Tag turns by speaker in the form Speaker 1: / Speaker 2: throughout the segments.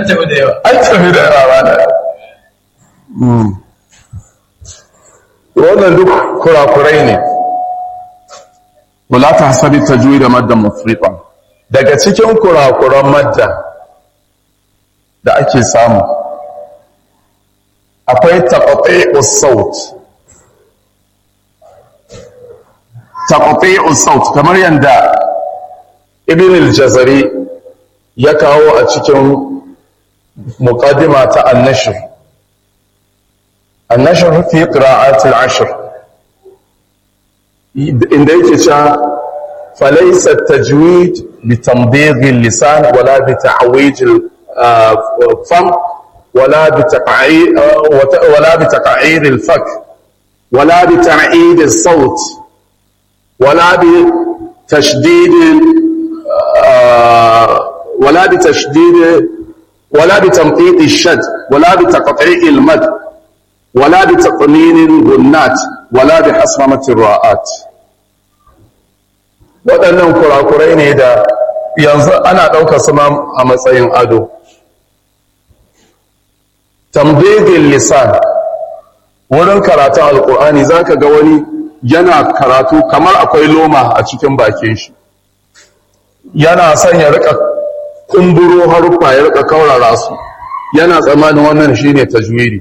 Speaker 1: tafi da yawa
Speaker 2: an tafi da yawa da wannan duk kurakurai ne wala ta hasabi tajwid da maddan mufriqan daga cikin kurakuran madda da ake samu akwai taqati'us saut taqati'us saut kamar yanda ibn al-jazari ya kawo a cikin muqaddima ta an-nashr an-nashr fi qira'at al-ashr inda yake cewa falaysa at-tajwid bi tamdigh al-lisan wala bi ta'wij al-fam wala bi taq'ir wala bi taq'ir al-fak wala bi ta'id al-sawt wala bi tashdid ولا بتشديد ولا بتمطيط الشد ولا بتقطيع المد ولا بتقنين الغنات ولا بحصممة الراءات waɗannan kurakurai ne da yanzu ana ɗaukar su a matsayin ado tambegin lisan wurin karatun alƙur'ani za ka ga wani yana karatu kamar akwai loma a cikin bakin shi yana son ya rika kumburo haruffa ya rika kaurara su yana tsammanin wannan shine tajwidi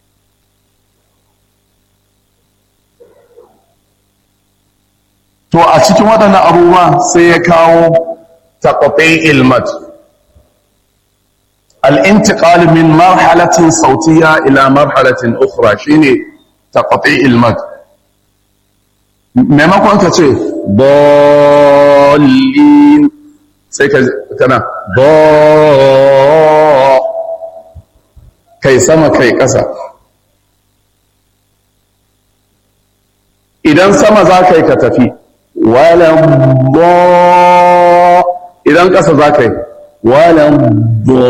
Speaker 2: to a cikin waɗannan abubuwa sai ya kawo taqati ilmat al-intiqal min marhalatin sautiyya ila marhalatin ukhra shine taqati ilmat maimakon ka ce bolin sai ka kana bo kai sama kai ƙasa idan sama za ka yi ka tafi walan bo idan ƙasa za ka yi walan bo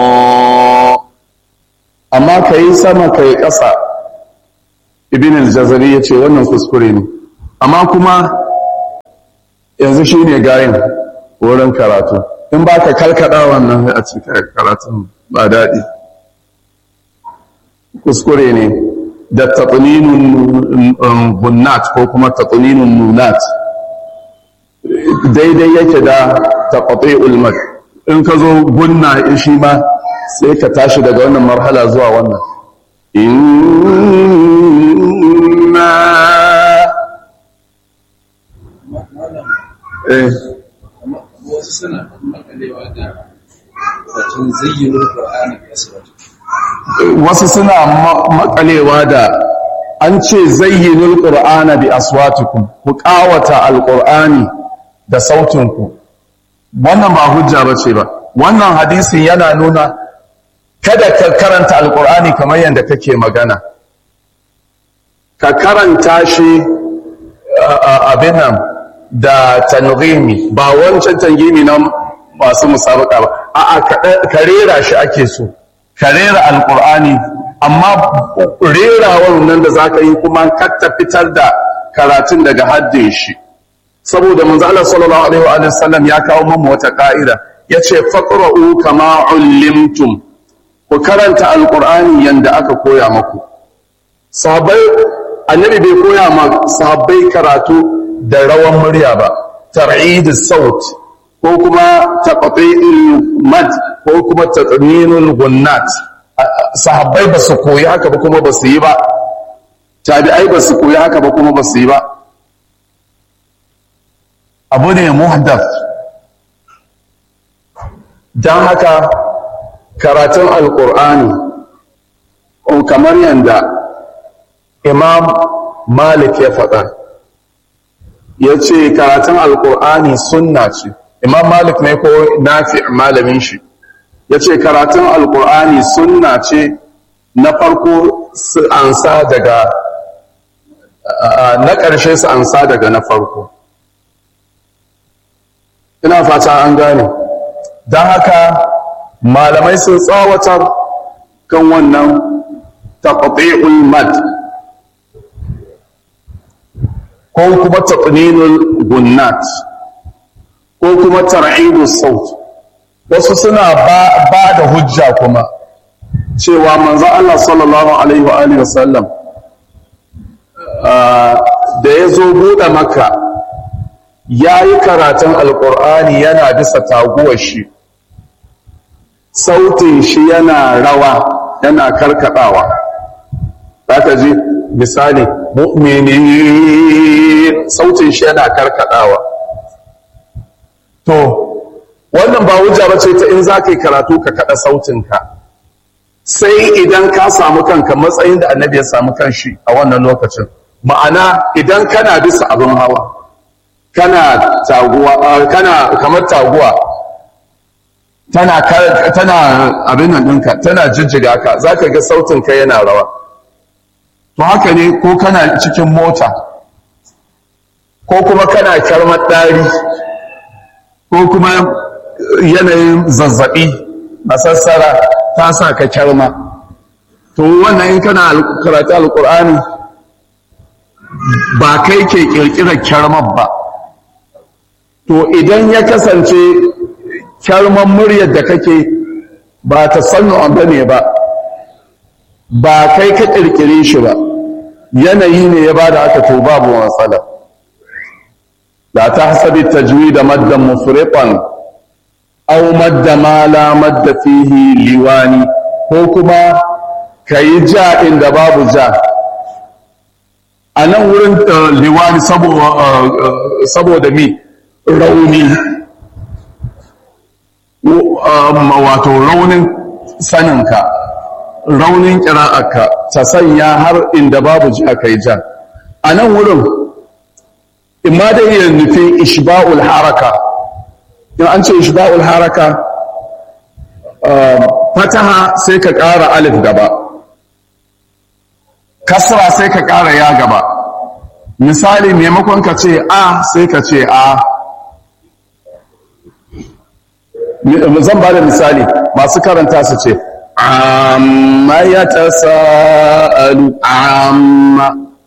Speaker 2: amma ka yi sama ka yi ƙasa ibn al-jazari ya ce wannan kuskure ne amma kuma yanzu shi ne gayin wurin karatu in ba ka kalkada wannan a cikin karatun ba daɗi kuskure ne da taɓuninun gunnat ko kuma taɓuninun nunat daidai yake da taɓaɓe ulmat in ka zo gunna shi ma sai ka tashi daga wannan marhala zuwa wannan inna eh
Speaker 1: wasu suna makalewa da batun zayyunar Qur'ani da asiratu
Speaker 2: wasu suna makalewa da an ce zayyinul qur'ana bi aswatikum ku ƙawata alqur'ani da sautinku wannan ba hujja bace ba wannan hadisin yana nuna kada ka karanta alqur'ani kamar yadda kake magana ka karanta shi abin nan da tanghimi ba wancan tanghimi na masu musabaka ba a'a ka rera shi ake so ka rera alqur'ani amma rerawar nan da zaka yi kuma ka fitar da karatun daga haddin shi saboda manzo Allah sallallahu alaihi wa sallam ya kawo mamu wata ka'ida yace faqra'u kama ullimtum ku karanta alqur'ani yanda aka koya maku sahabbai annabi bai koya ma sahabbai karatu da rawan murya ba tar'idus saut ko kuma taqti'il mad ko kuma tatminul gunnat sahabbai ba su koyi haka ba kuma ba su yi ba tabi'ai ba su koyi haka ba kuma ba su yi ba abu ne muhdath don haka karatun alkur'ani kamar yadda imam malik ya faɗa ya ce karatun alkur'ani sunna ce imam malik ne ko nafi malamin shi ya ce karatun alkur'ani sunna ce na farko su ansa daga na ƙarshe su ansa daga na farko ina fata an gane don haka malamai sun tsawatar kan wannan taqti'ul mad ko kuma taqninul gunnat ko kuma tar'idus saut wasu suna ba da hujja kuma cewa manzo Allah sallallahu alaihi wa alihi wasallam da ya zo buɗe maka ya yi karatun alƙur'ani yana bisa taguwar shi sautin shi yana rawa yana karkadawa ka ji misali mu'mini sautin shi yana karkadawa to wannan ba hujja ba ce ta in za ka yi karatu ka kada sautinka sai idan ka samu kanka matsayin da annabi ya samu kanshi a wannan lokacin ma'ana idan kana bisa abin hawa kana taguwa kana kamar taguwa tana tana abin nan ɗinka tana jijjiga ka za ka ga sautinka yana rawa to haka ne ko kana cikin mota ko kuma kana kyarmar ɗari ko kuma yanayin zazzaɓi masassara ta sa ka kyarma to wannan in kana karatu alƙur'ani ba kai ke ƙirƙirar kyarmar ba to idan ya kasance kyarman muryar da kake ba ta sannu ba ne ba ba kai ka ƙirƙire shi ba yanayi ne ya ba da aka to babu matsala la ta hasabi tajwi da maddan mufriqan aw madda ma la madda fihi liwani ko kuma kayi ja inda babu ja a nan wurin liwani saboda mi rauni wato raunin saninka raunin ƙira'arka ta sanya har inda babu ji aka yi ja a nan wurin imma da iya nufi ishba'ul haraka in an ce ishba'ul haraka fataha sai ka ƙara alif gaba kasra sai ka ƙara ya gaba misali maimakon ka ce a sai ka ce a zan ba da misali masu karanta su ce amma ya ta sa'alu amma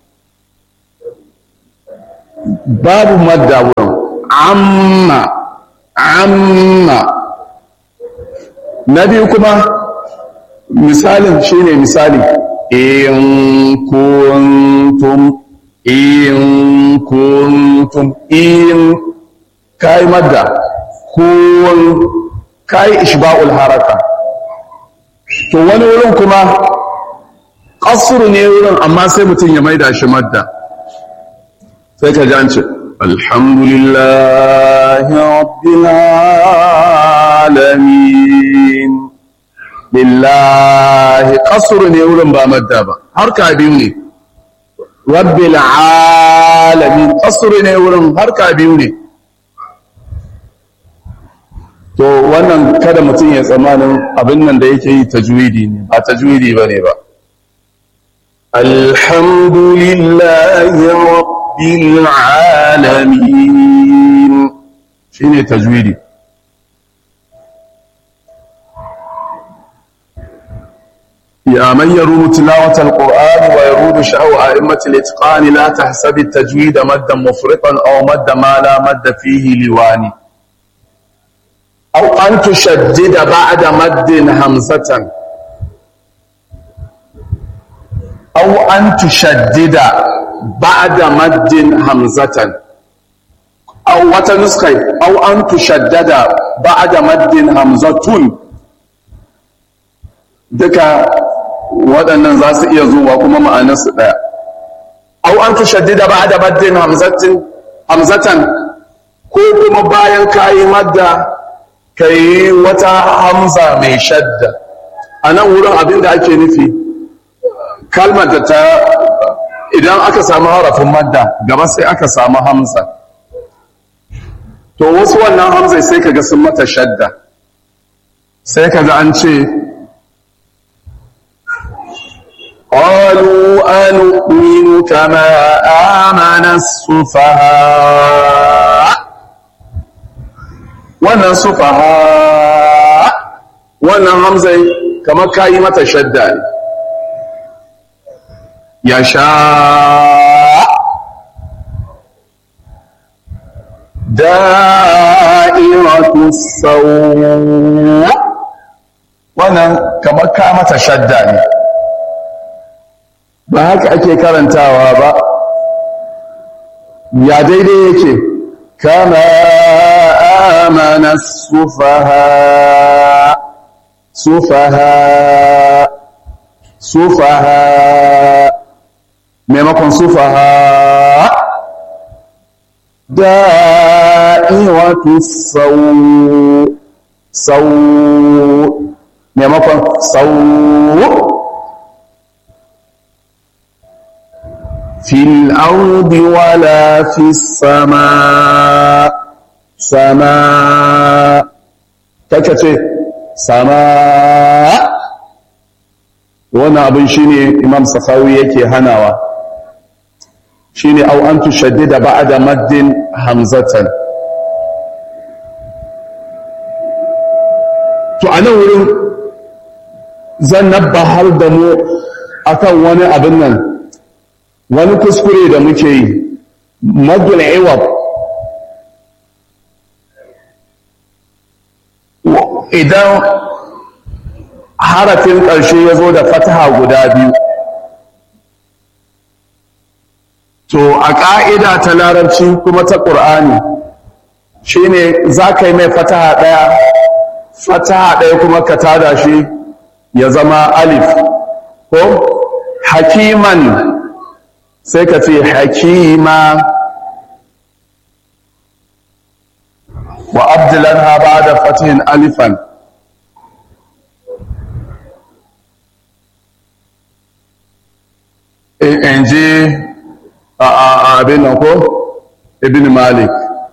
Speaker 2: babu madda wurin amma amma na biyu kuma misalin shine misali in kuntum in kuntum in kai madda kun kai ishba'ul haraka to wani wurin kuma qasr ne wurin amma sai mutum ya maida shi madda sai ka ji an ce alhamdulillahi rabbil alamin lillahi qasr ne wurin ba madda ba harka biyu ne rabbil alamin qasr ne wurin harka biyu ne to wannan kada mutum ya tsamanin abin nan da yake yi tajwidi ne ba tajwidi ba ne ba alhamdulillahi rabbil alamin shine tajwidi يا من يروم تلاوة القرآن ويروم شهو أئمة الإتقان لا تحسب التجويد مدا مفرطا أو مد ما لا مد فيه لواني أو أن تشدد بعد مد همزة أو أن تشدد بعد مد همزة أو وتنسخي أو أن تشدد بعد مد همزة duka waɗannan za su iya zuwa kuma ma'anarsu ɗaya au an tushaddida ba da maddin hamzatan ko kuma bayan kayi madda ka yi wata hamza mai shadda a nan wurin abin da ake nufi kalmar da ta idan aka samu harafin madda gaba sai aka samu hamza to wasu wannan hamzai sai ka ga sun mata shadda sai ka ga an ce قالوا أنؤمن كما آمن السفهاء wannan sufaha wannan hamzai kamar kayi mata shadda ne ya sha da'iratu sau wannan kamar ka mata shadda ne ba haka ake karantawa ba ya daidai yake kama amana sufaha sufaha sufaha maimakon sufaha da'iratu sau sau maimakon sau fil ardi wala fis sama sama kaka ce sama wannan abin shine imam safawi yake hanawa shine au an tushaddida ba'da maddin hamzatan to a nan wurin zan nabbahar da mu akan wani abin nan wani kuskure da muke yi maddul iwab idan harafin ƙarshe ya zo da fataha guda biyu to a ƙa'ida ta larabci kuma ta ƙur'ani shi ne za ka yi mai fataha ɗaya fataha ɗaya kuma ka tada shi ya zama alif ko hakiman sai ka ce hakima wa abdulan ha ba da fatihin alifan in ji abin nan ko ibn malik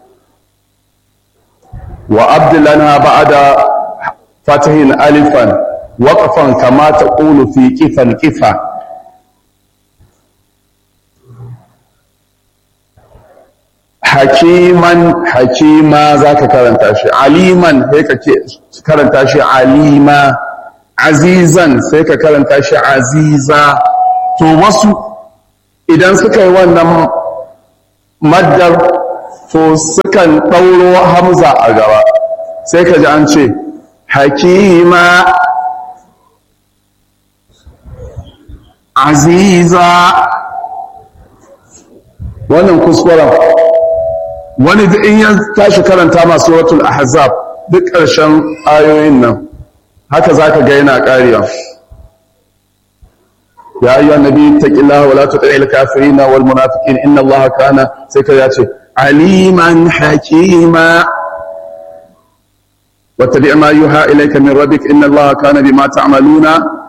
Speaker 2: wa abdullana ba'da fatihin alifan waqfan kama taqulu fi kifan kifa hakiman hakima zaka karanta shi aliman sai ka karanta shi alima azizan sai ka karanta shi aziza to wasu idan suka yi wannan maddar to sukan ɗauro hamza a gaba sai ka ji an ce hakima aziza wannan kuskuren wani da in ya tashi karanta masu suratul ahzab duk ƙarshen ayoyin nan haka za ka ga yana ƙariya يا أيها النبي اتق الله ولا تطع الكافرين والمنافقين إن الله كان سيكا عليما حكيما واتبع ما يوحى إليك من ربك إن الله كان بما تعملون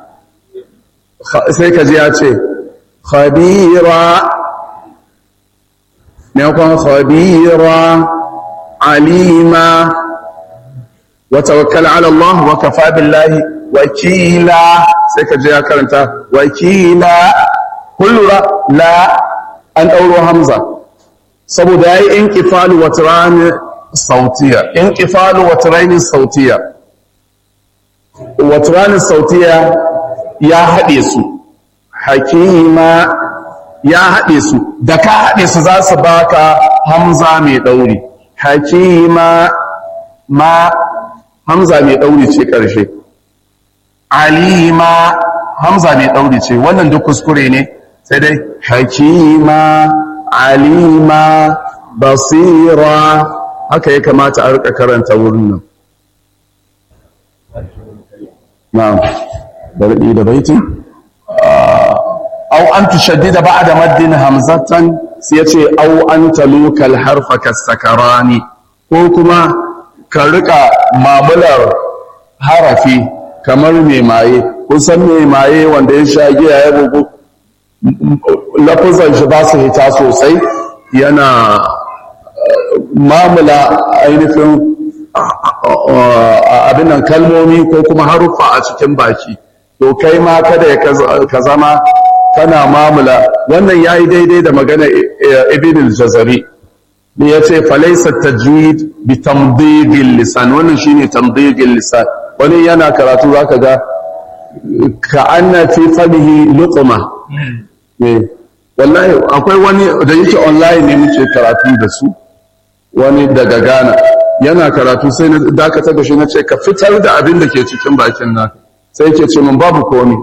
Speaker 2: سيكا جياتي خبيرا نيوكم خبيرا عليما وتوكل على الله وكفى بالله وكيلا sai ka je ya karanta wakila kullura la an ɗauro hamza saboda ya yi in ƙifalu wata rani sautiya in ƙifalu wata rani sautiya wata rani sautiya ya haɗe su hakima ya haɗe su da ka haɗe su za su baka hamza mai ɗauri hakima ma hamza mai ɗauri ce ƙarshe alima hamza mai ɗauri ce wannan duk kuskure ne sai dai hakima alima basira haka ya kamata a rika karanta wurin nan na'am bari da baiti au an tushaddida ba'da maddin hamzatan sai yace au an talukal harfa kasakarani ko kuma ka rika mamular harafi kamar mai maye kusan mai maye wanda ya sha giya ya bugu lafuzan shi ba su hita sosai yana mamula ainihin abin nan kalmomi ko kuma haruffa a cikin baki to kai ma kada ya ka zama kana mamula wannan ya yi daidai da magana ibn al-jazari da ya ce falaisa tajwid bi tamdigil lisan wannan shine tamdigil lisan wani yana karatu zaka ga ka anna fi famihi luqma wallahi akwai wani da yake online ne muke karatu da su wani daga Ghana yana karatu sai na dakatar da shi na ce ka fitar da abin da ke cikin bakin naka sai yake ce min babu komi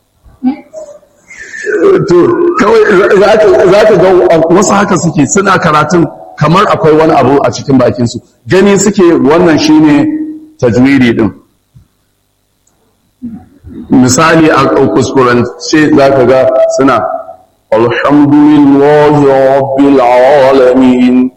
Speaker 2: to kawai za ka ga wasu haka suke suna karatun kamar akwai wani abu a cikin bakinsu gani suke wannan shine tajwidi din misali a kuskurance za ka ga suna alhamdulillahi rabbil alamin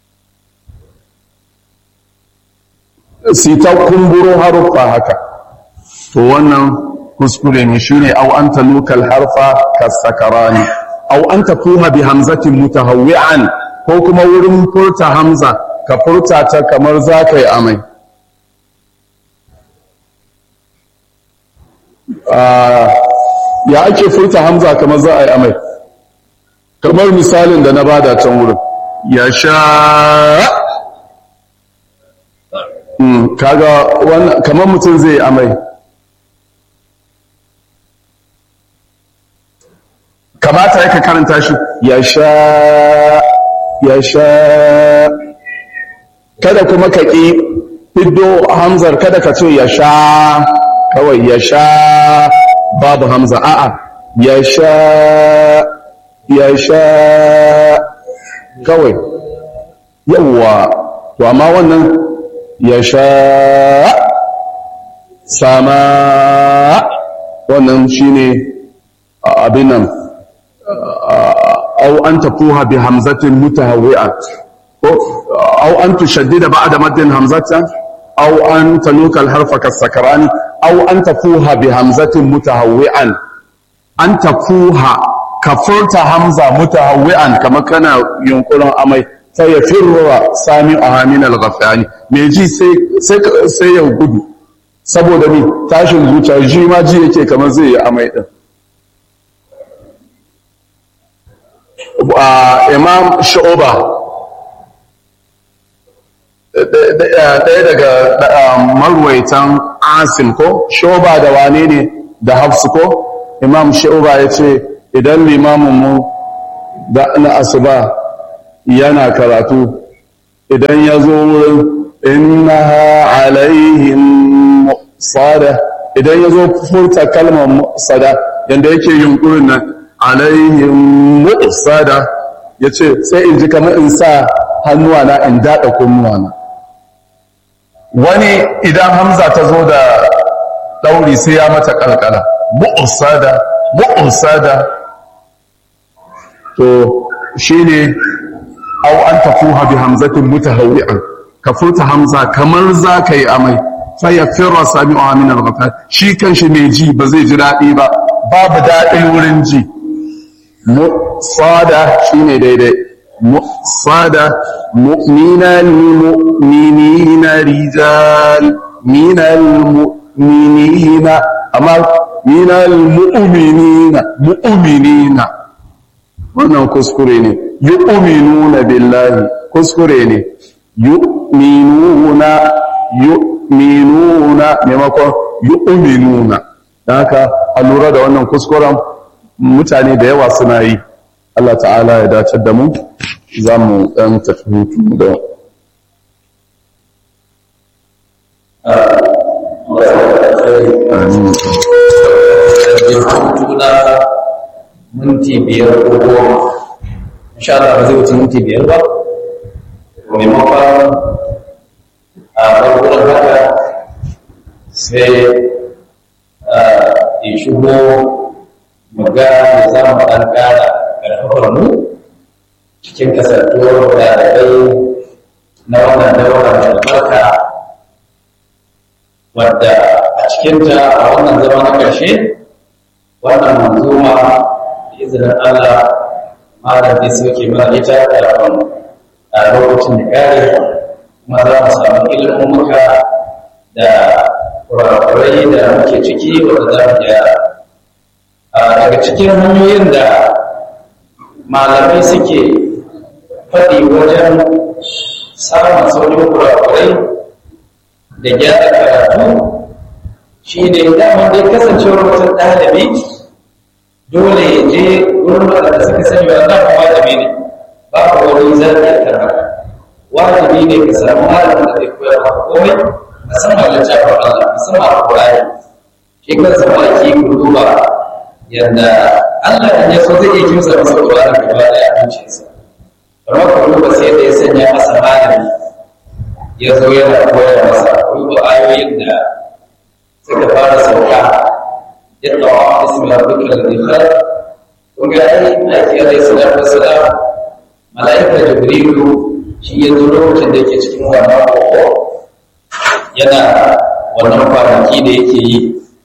Speaker 2: sita kumburo haruffa haka to wannan kuskure ne shine au anta lokal harfa kasakarani au anta fuha bi hamzatin mutahawwi'an ko kuma wurin furta hamza ka furta ta kamar za ka yi amai ya ake furta hamza kamar za a yi amai kamar misalin da na bada can wurin ya sha kaga kamar mutum zai yi amai kamata ya ka karanta shi ya sha ya sha kada kuma ka ƙi fiddo hamzar kada ka ce ya sha kawai ya sha babu hamza a'a ya sha ya sha kawai yawwa to amma wannan ya sha sama wannan shine abin nan أو أن تفوها بهمزة متهوئة أو أن تشدد بعد مد همزة أو أن تلوك الحرف كالسكران أو أن تفوها بهمزة متهوئا أن تفوها كفرت همزة متهوئا كما كان ينقل أمي فيفر سامعها من الغفيان ميجي sai ya gudu saboda ni tashin zuciya ji ma ji yake kamar zai yi amai din imam shu'uba ɗaya daga marwaitan asim ko shu'uba da wane ne da hafsu ko imam shu'uba ya ce idan limaminmu na asuba yana karatu idan ya zo wurin innaha alaihim sada idan ya zo furta kalmar sada yadda yake yunkurin nan alaihim mu'sada yace sai in ji kamar in sa hannuwa na in dada kunnuwa na wani idan hamza ta zo da dauri sai ya mata kalkala mu'sada mu'sada to shine aw an tafuha bi hamzatin mutahawwi'an ka furta hamza kamar za ka yi amai fa yafira sami'uha min al-ghafal shi kanshi mai ji ba zai ji daɗi ba babu daɗin wurin ji sada shine daidai sada mu'mina mu'minina rijal minal mu'minina amma minal mu'minina mu'minina wannan kuskure ne yu'minuna billahi kuskure ne yu'minuna yu'minuna maimakon yu'minuna don haka a lura da wannan kuskuren mutane da yawa suna yi Allah ta'ala ya dace da mu za mu ɗan tafi hutu da
Speaker 1: minti biyar ko goma insha Allah ba zai wuce minti biyar ba maimakon a farkon haka sai ya shigo muga da za mu ɗan ƙara ƙarfafar mu cikin kasantuwar ɗalibai na wannan daura mai albarka wadda a cikinta a wannan zama na ƙarshe wannan manzuma da izinin Allah malam zai soke mana ita kafin a lokacin da ƙare kuma za mu samu ilimin muka da kurakurai da muke ciki wanda za mu gyara daga cikin hanyoyin da malamai suke faɗi wajen samun saurin kurakurai da gyara karatu shi ne damar dai kasancewar mutum ɗalibi dole ya je wurin waɗanda suka sani wa nan malami ne ba ku wani zaɓi a kan haka wajibi ne ka samu malamin da zai koya maka komai musamman littafin Allah musamman Al-Qur'ani shi kansa ba ki duba yadda Allah ya so zai iya kimsa masa Qur'ani gaba da ya amince sa kamar ka duba sai da ya sanya masa malami ya zo yana koyar masa duba ayoyin da suka fara sauka yadda wa ismi rabbika alladhi khalaq kun ga ai aiki alaihi salatu wassalam malaika jibrilu shi ya zo lokacin da yake cikin wannan koko yana wannan kwanaki da yake yi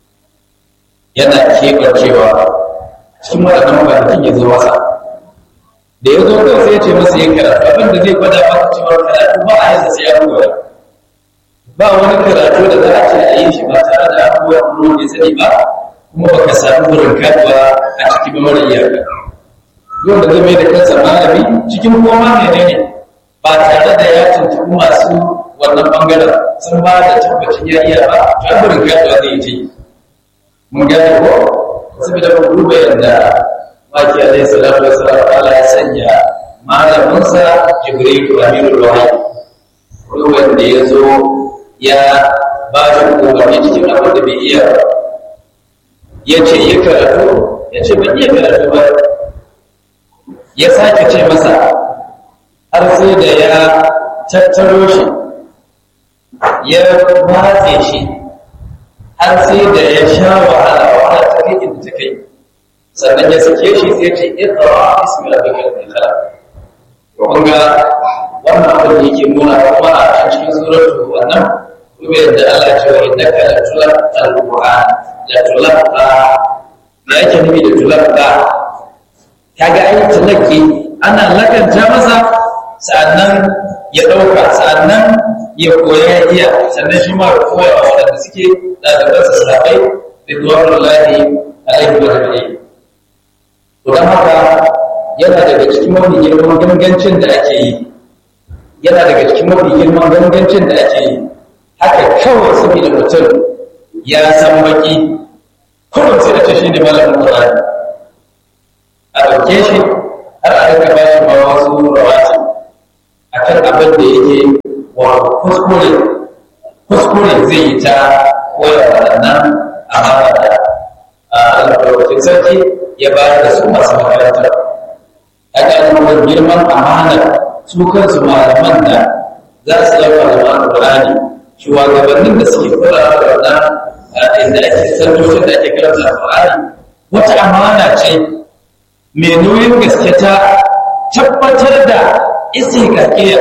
Speaker 1: yana keɓancewa cikin waɗannan kwanakin ya zo masa da ya zo kawai sai ya ce masa ya karatu abin da zai gwada maka cewa karatu ba a yansa sai ya koya ba wani karatu da za a ce a yi shi ba tare da abubuwa kuma wanda ya sani ba kuma baka samu wurin kaduwa a cikin mara iyaka yau da zai mai da kansa malami cikin koma ne ne ba tare da ya tuntuɓi masu wannan bangaren sun ba da tabbacin ya iya ba ta wurin kaduwa zai yi mun gane ko saboda mun duba yadda maki alaihi salatu wassalam Allah ya sanya malaminsa Jibril Amirul Wahyi wani wanda ya zo ya ba shi umarni cikin abin da bai iya ba ya ce ya karatu ya ce ban iya karatu ba ya sake ce masa har sai da ya tattaro shi ya matse shi har sai da ya sha wahala wahala ta kai inda ta kai sannan ya sake shi sai ce iqra ismi rabbika alladhi khalaq kun ga wannan abin da yake nuna kuma a cikin suratul wannan kuma yadda Allah ya ce wa innaka la tulqa alquran la tulqa me yake nufi da tulqa kaga ai tulqi ana lakanta masa sannan ya dauka sannan ya koya ya iya sannan shi ma ya koya wa waɗanda suke ɗalibansa sahabbai ridwanullahi alaihi wa sallam don haka yana daga cikin mafi girman gangancin da ake yi yana daga cikin mafi girman gangancin da ake yi haka kawai saboda mutum ya san baki kullum sai da ce shi ne malamin Qur'ani a ɗauke shi har a rika bashi ma wasu rawati a kan abin da yake wa kuskure kuskure zai yi ta koyar waɗannan amana da albarkacin sarki ya bayar da su masu makarantar aka yi girman amanar su kansu malaman da za su zama malaman Qur'ani shugabannin da suke kula da wannan inda ake santocin da ake karanta Qur'ani wata amana ce mai nauyin gaske ta tabbatar da istiqaqiyya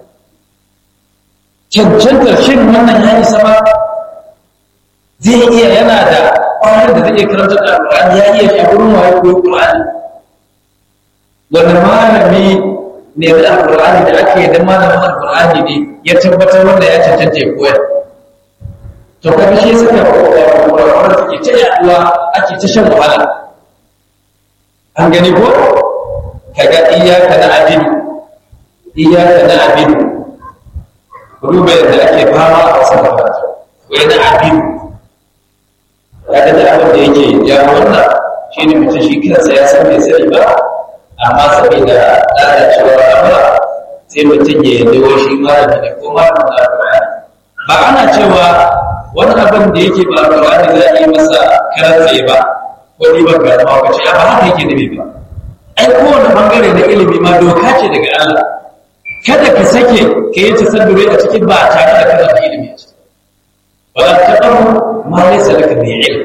Speaker 1: cancantar shin wannan ya isa ba zai iya yana da ƙwarar da zai iya karanta da Qur'ani ya iya shagurin waye koyo Qur'ani wani malami ne da Al-Qur'ani da ake da malamin Al-Qur'ani ne ya tabbatar wanda ya cancanta ya koyar to kaga shi suka wanda suke ta yaduwa ake ta shan wahala an gani ko kaga iyyaka na abin iyyaka na abin ruba yadda ake fama a wasu makarantu wai na abin kaga da abin da yake ya wannan shi ne mutum shi kansa ya san bai sani ba amma saboda lalacewar amura sai mutum ya yi dawo shi malami da ko malamin da alƙur'ani ba ana cewa wani abin da yake ba alƙur'ani za a yi masa karantse ba ko ribar garma ko ce ba haka yake nufi ba ai kowane bangare na ilimi ma doka ce daga Allah kada ka sake ka yi tasaddure a cikin ba tare da kana da ilimi a ciki wala taqrabu ma laysa laka bi ilm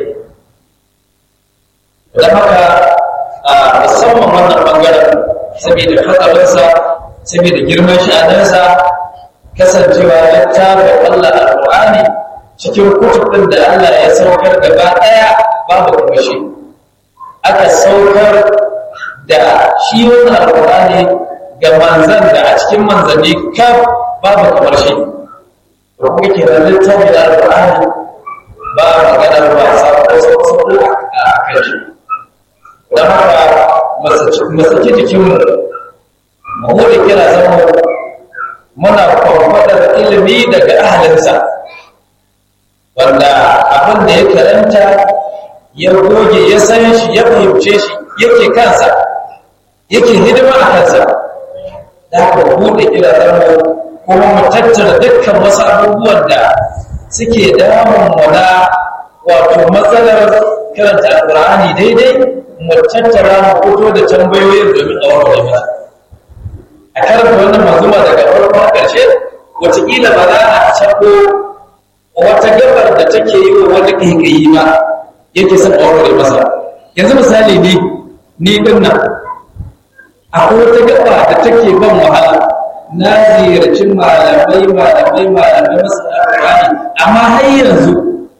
Speaker 1: dan haka a musamman wannan bangaren saboda hatsarinsa saboda girman sha'aninsa kasancewa littafin Allah al-Qur'ani cikin kutubin da Allah ya saukar gaba daya babu kashi aka saukar da shi wannan al-Qur'ani ga manzan da a cikin manzanni kaf babu kamar shi da kuma ke da littafin al-Qur'ani ba maganar ba sa ko sauko a kan shi don haka masaki jikinmu mu da kira zama muna kwamfadar ilimi daga ahalinsa wanda abin da ya karanta ya goge ya san shi ya fahimce shi yake kansa yake hidima a kansa da haka buɗe kira zama kuma mu tattara dukkan wasu abubuwan da suke damun mu na wato matsalar karanta alƙur'ani daidai mu tattara mu fito da tambayoyin domin a warware mana a karanta wannan manzuma daga farkon ƙarshe wataƙila ba za a cako wata gabar da take yi wa wani ƙaiƙayi ba yake son a warware masa yanzu misali ni ni din nan akwai wata gaba da take ban wahala na ziyarci malamai malamai malamai masu alƙur'ani amma har yanzu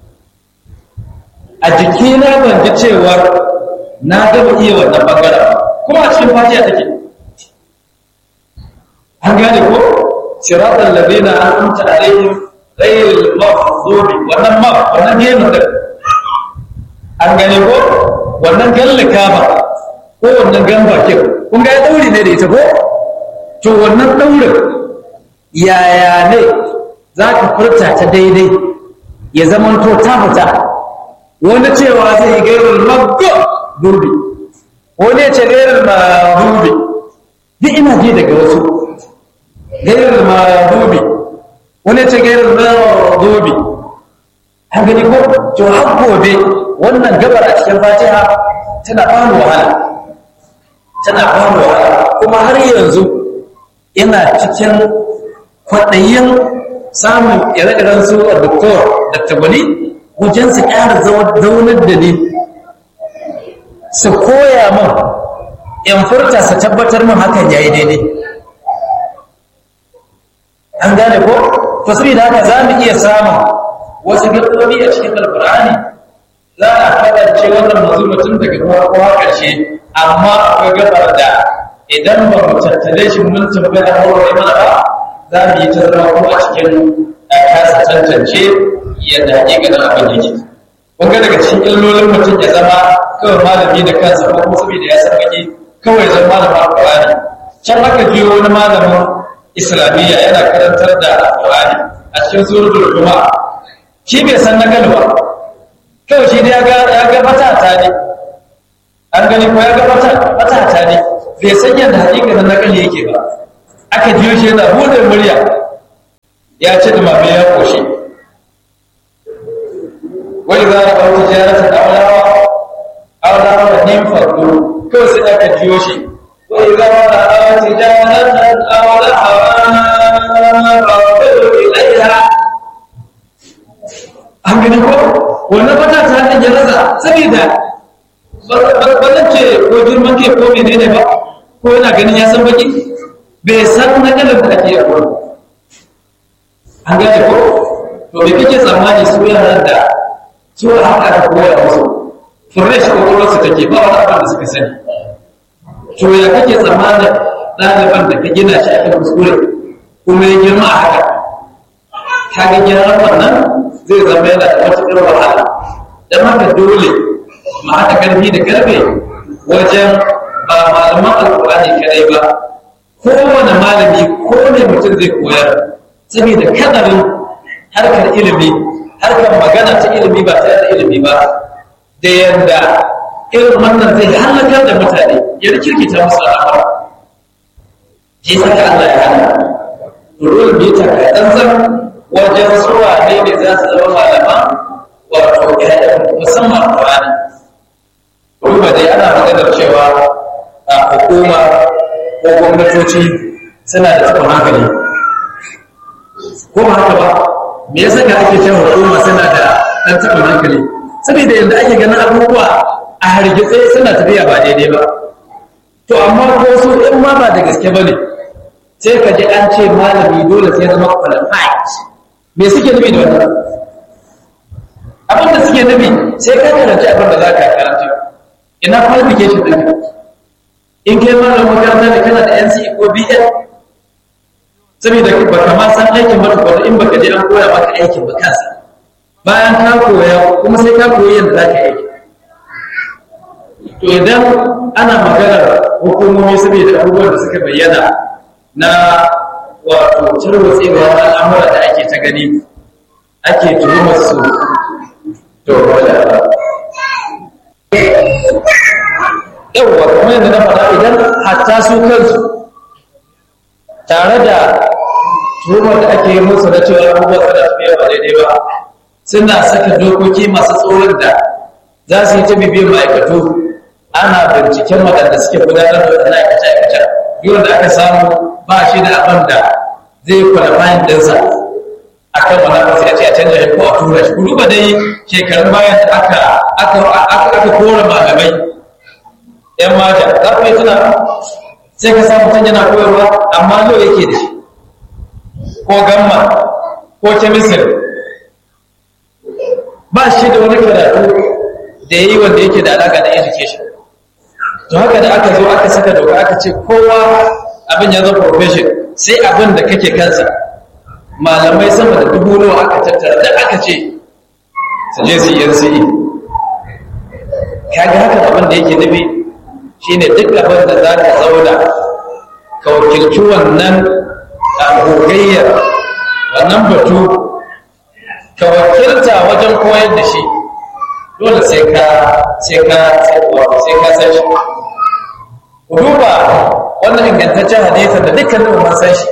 Speaker 1: a jikina ban ji cewar na gaba iya wannan bangaren kuma a cikin fatiha take an gane ko siratal ladina an'amta alaihim ghayril maghdubi wannan ma wannan gemu din an gane ko wannan gallaka ba ko wannan gamba ke kun ga ya dauri ne da ita ko to wannan daurin yaya ne za ka furta ta daidai ya zama to ta fita wani cewa zai yi gairar magdubi wani ya ce gairar magdubi duk ina ji daga wasu gairar magdubi wani ya ce gairar magdubi an gani ko to har gobe wannan gabar a cikin fatiha tana bani wahala tana bani wahala kuma har yanzu ina cikin kwaɗayin samun ire-iren su a doktor dr gwani wajen su ƙara zaunar da ni su koya min in furta su tabbatar min hakan ya yi daidai an gane ko to da haka za mu iya samun wasu gaɓoɓi a cikin alkur'ani za a kasance wannan mazumatun daga kowa ƙarshe amma akwai gabar da idan ba mu tattale shi mun tabbata da hawa mana ba za mu yi ta zama ko a cikin kasa tantance yadda hakikanin abin yake kun ga daga cikin illolin mutum ya zama kawai malami da kansa ko kuma saboda ya san baki kawai zama malamin alƙur'ani can aka biyo wani malamin islamiyya yana karantar da alƙur'ani a cikin suratul juma'a shi bai san na ba kawai shi dai ya ga matata ne an gani ko ya ga matata ne bai san yadda hakikanin nakali yake ba aka jiyo shi yana buɗe murya ya ce da mafi ya ƙoshe wani za a kawo tijarata da aulawa aulawa da nin farko kawai sai aka jiyo shi wani za a kawo tijarata da aulawa ilaiha an gani ko wannan fata ta hannun ya rasa saboda ba zan ce ko girman ke ko menene ba ko yana ganin ya san baki bai san na kalar da ake yabo an gane ko to me kake tsammani su yaran da su haka da koya musu fresh kokolwarsu take ba wani abin da suka sani to ya kake tsammanin ɗaliban da ka gina shi akan kuskure kuma ya girma a haka kaga gyaran wannan zai zama yana da matuƙar wahala don haka dole ma haɗa ƙarfi da ƙarfe wajen ba malaman alƙur'ani kadai ba kowane malami ko ne mutum zai koyar saboda kadarin harkar ilimi harkar magana ta ilimi ba tare da ilimi ba da yadda irin wannan zai halakar da mutane ya rikirkita musu al'amura shi saka Allah ya hana dole mu yi takatsantsan wajen suwa ne ne za su zama malama wato musamman Qur'ani kuma dai ana maganar cewa a hukuma ko gwamnatoci suna da tsakon hankali ko ba haka ba me yasa ka ake cewa hukuma suna da ɗan tsakon hankali saboda yadda ake ganin abubuwa a hargitse suna tafiya ba daidai ba to amma ko su in ma ba da gaske ba ne sai ka ji an ce malami dole sai zama qualified me suke nufi da wannan abin da suke nufi sai ka karanci abin da za ka karanta ina qualification ɗin in kai malamin makaranta da kana da NCE ko BL saboda ba ka ma san aikin ba tukwato in baka je an koya maka aikin ba kansa bayan ka koya kuma sai ka koyi yadda za ka aiki to idan ana maganar hukumomi saboda abubuwan da suka bayyana na wato tarwatsewa al'amura da ake ta gani ake tuhumar su to wala yawwa kuma yadda na faɗa idan hatta su kansu tare da tuhumar da ake yi musu na cewa abubuwa suna tafiya ba daidai ba suna saka dokoki masu tsoron da za su yi ta bibiyar ma'aikatu ana binciken waɗanda suke gudanar da waɗannan aikace-aikace duk da aka samu ba shi da abin da zai kwalifayin ɗinsa a kan wani abu sai a ce a canja ko a tura shi ku duba dai shekarun bayan da aka aka aka kora malamai yan mata za ku yi tuna sai ka samu can yana koyarwa amma lo yake da shi ko gamma ko kemisir ba shi da wani karatu da ya yi wanda yake da alaƙa da education to haka da aka zo aka saka doka aka ce kowa abin ya zama profession sai abin da kake kansa malamai sama da dubu nawa aka tattara da aka ce su je su yi NCE kaga haka abin da yake nufi shine duk abin da za ka zauna ka wakilci wannan gogayyar wannan batu ka wakilta wajen koyar da shi dole sai ka sai ka sai ka san shi ku duba wannan ingantaccen hadisin da dukkanin mun san shi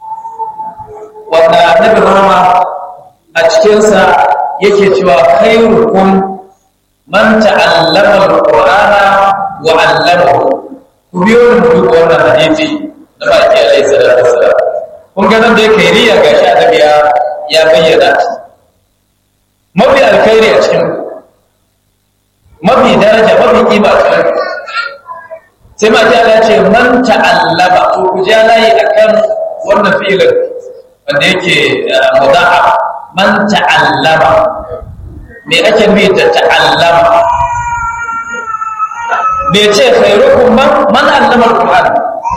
Speaker 1: wanda annabi rahama a cikinsa yake cewa khairukum man ta'allama al-qur'ana wa 'allamahu ku biyo ni duk wannan hadisi da baki alaihi salatu wassalam kun ga nan da yake riya gashi annabi ya ya bayyana mafi alkhairi a cikin mafi daraja mafi kima a cikin sai ma ta ce man ta'allama to ku ja layi akan wannan fi'ilin wanda yake mudaha man ta'allama me ake nufi da ta'allama bai ce khairukum man man allama alquran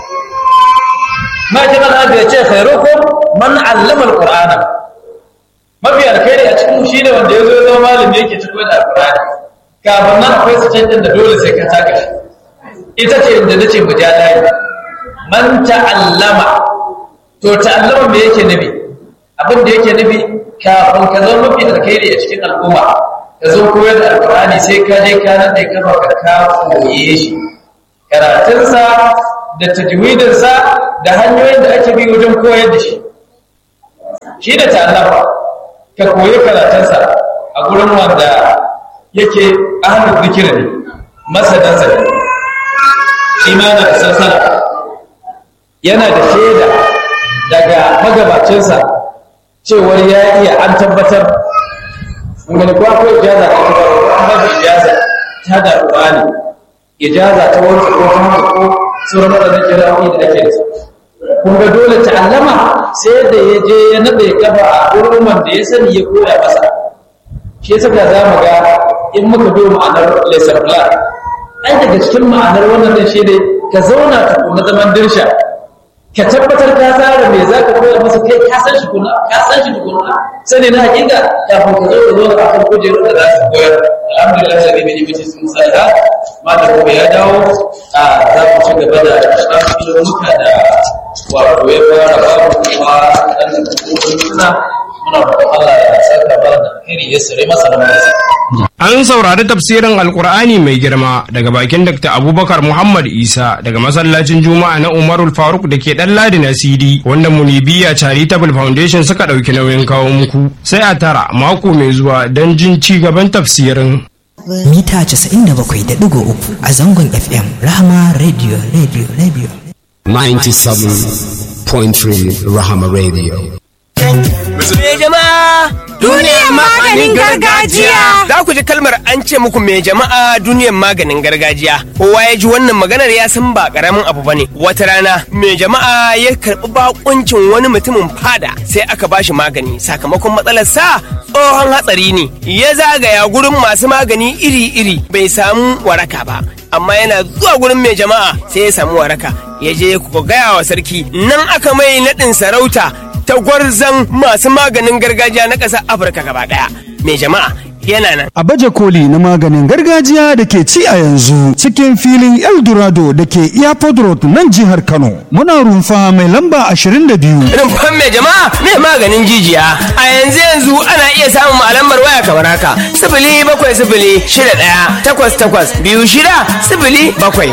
Speaker 1: ma ta mana bai ce khairukum man allama alqur'ana mafi alkhairi a cikin shi ne wanda ya zo zama malami yake cikin da alqur'ani kafin nan akwai su canjin da dole sai ka taka shi ita ce inda nace mu ja layi man ta'allama to ta'allama me yake nabi abin da yake nufi kafin ka zama mafi alkhairi a cikin al'umma ka zo koyar da alkurani sai ka je ka nan da kafa ka ka koye shi karatunsa da tajwidinsa da hanyoyin da ake bi wajen koyar da shi shi da ta'allafa ka koyi karatunsa a gurin wanda yake ahlul zikir ne masadansa ne shi ma yana da sansana yana da shaida daga magabacinsa cewar ya iya an tabbatar wani kuwa ko ijaza ta ta an ba shi ijaza ta da ruwani ijaza ta wani ko ta haka ko sauran waɗannan kira'o'i da ake da su kun ga dole ta'allama sai da ya je ya naɗe kafa a wurin wanda ya sani ya koya masa shi yasa da za mu ga in muka bi ma'anar lesson plan ai daga cikin ma'anar wannan din shi ne ka zauna tukuna zaman dirsha ka tabbatar ka tsara me za ka koya masa kai ka san shi kuna ka san shi tukuna sani na hakika kafin ka zo ka zo a kan kujerar da za su koyar alhamdulillah sai dai bai mace sun sai ha ma da kuma ya dawo a za mu ci gaba da shafi muka da wato ya fara babu kuma dan suna muna roƙon Allah ya saka bara da alheri ya sare masa da masa
Speaker 3: An saurari tafsirin Alkur'ani mai girma daga bakin Dr. Abubakar Muhammad Isa daga masallacin Juma'a na Umarul Faruk da ke ɗan Ladi na CD wanda Munibiya Charitable Foundation suka ɗauki nauyin kawo muku. Sai a tara mako mai zuwa don jin ci gaban tafsirin.
Speaker 4: Mita 97.3 a zangon FM Rahama Radio Radio Radio.
Speaker 5: 97.3 Rahama Radio.
Speaker 6: Me jama'a
Speaker 7: Duniyar maganin gargajiya.
Speaker 6: Za ku ji kalmar an ce muku me jama'a duniyar maganin gargajiya. Kowa ya ji wannan maganar ya san ba karamin abu bane. Wata rana me jama'a ya karɓi bakuncin wani mutumin fada sai aka bashi magani sakamakon matsalar sa tsohon hatsari ne. Ya zagaya gurin masu magani iri-iri bai samu waraka ba. Amma yana zuwa gurin mai jama'a sai ya samu waraka. Ya je ku gaya wa sarki nan aka mai naɗin sarauta ta gwarzan masu maganin gargajiya na ƙasar Afirka gaba ɗaya. Mai jama'a yana nan.
Speaker 8: A baje koli na maganin gargajiya da ke ci a yanzu cikin filin Eldorado da ke Airport Road nan jihar Kano. Muna rumfa mai lamba 22.
Speaker 6: Rumfan mai jama'a mai maganin jijiya. A yanzu yanzu ana iya samun alamar waya kamar haka. Sifili bakwai sifili shida ɗaya takwas takwas biyu shida sifili bakwai. A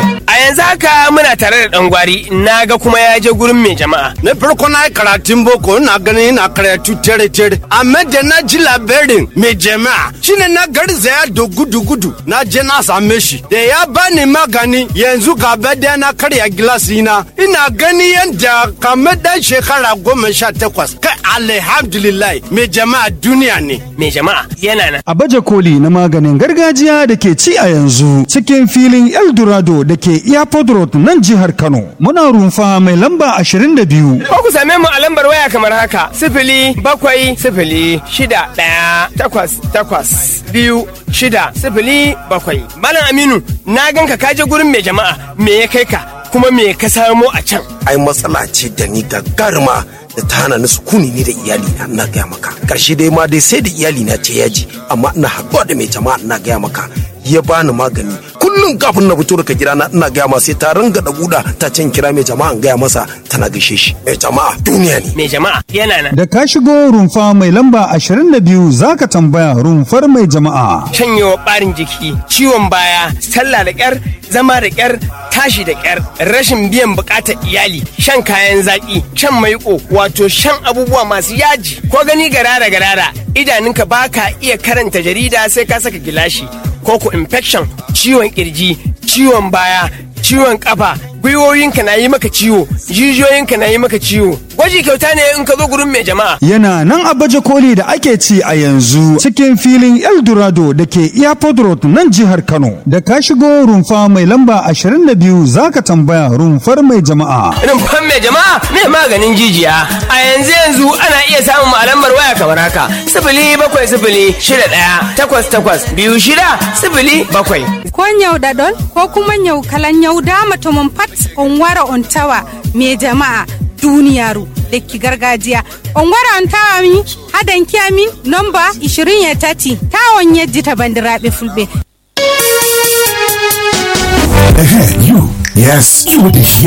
Speaker 6: yanzu haka muna tare da dan gwari na ga kuma ya je gurin mai jama'a
Speaker 9: na farko na yi karatun boko ina ganin ina karatu tere tere amma da na ji labarin mai jama'a shine na garzaya da gudu gudu na je na same shi da ya bani magani yanzu gaba da na karya gilasi na ina gani yadda kamar dan shekara goma sha takwas kai alhamdulillah mai jama'a duniya ne
Speaker 6: mai jama'a yana nan
Speaker 8: A baje koli na maganin gargajiya da ke ci a yanzu cikin filin Eldorado da ke Airport Road nan jihar Kano. Muna rumfa mai lamba 22.
Speaker 6: ko ku same mu a lambar waya kamar haka sifili bakwai sifili shida ɗaya takwas takwas biyu shida sifili bakwai malam aminu na ganka ka je gurin mai jama'a me ya kai ka kuma me ka samo a can
Speaker 10: ai matsala ce da ni gagaruma da ta hana ni sukuni ni da iyali na ina gaya maka karshe dai ma dai sai da iyali na ce yaji amma ina haɗuwa da mai jama'a ina gaya maka ya bani magani kullum kafin na fito daga gida na ina gaya masa sai ta ringa da buɗa ta can kira mai jama'a in gaya masa tana gaishe shi mai jama'a duniya ne
Speaker 6: mai jama'a yana nan
Speaker 8: Da ka shigo rumfa mai lamba 22 za ka tambaya rumfar mai jama'a.
Speaker 6: shanyewa ɓarin jiki ciwon baya sallah da ƙyar zama da ƙyar tashi da ƙyar rashin biyan buƙatar iyali shan kayan zaƙi shan maiƙo wato shan abubuwa masu yaji ko gani garara garara idanunka ba ka iya karanta jarida sai ka saka gilashi ko ku infection ciwon kirji ciwon baya ciwon kafa gwiwoyinka na yi maka ciwo jijiyoyinka na yi maka ciwo gwaji kyauta ne in ka zo gurin mai jama'a
Speaker 8: Yana nan a baje koli da ake ci a yanzu cikin filin Eldorado da ke Airport Road nan jihar Kano. Da ka shigo rumfa mai lamba 22 za ka tambaya rumfar mai jama'a.
Speaker 6: rumfan mai jama'a mai maganin jijiya a yanzu yanzu ana iya samun a lambar waya kamar haka sifili bakwai sifili shida ɗaya takwas takwas biyu shida sifili bakwai
Speaker 7: ko nyauɗaɗon ko kuma nyau kala nyauɗama to mon pat on wara on tawa me jama'a duniyaru lekki gargajiya on wara on tawa mi hadanki amin nomba 20 tati tawon yejjita bandiraɓe fulɓe
Speaker 5: you. Yes, you would hear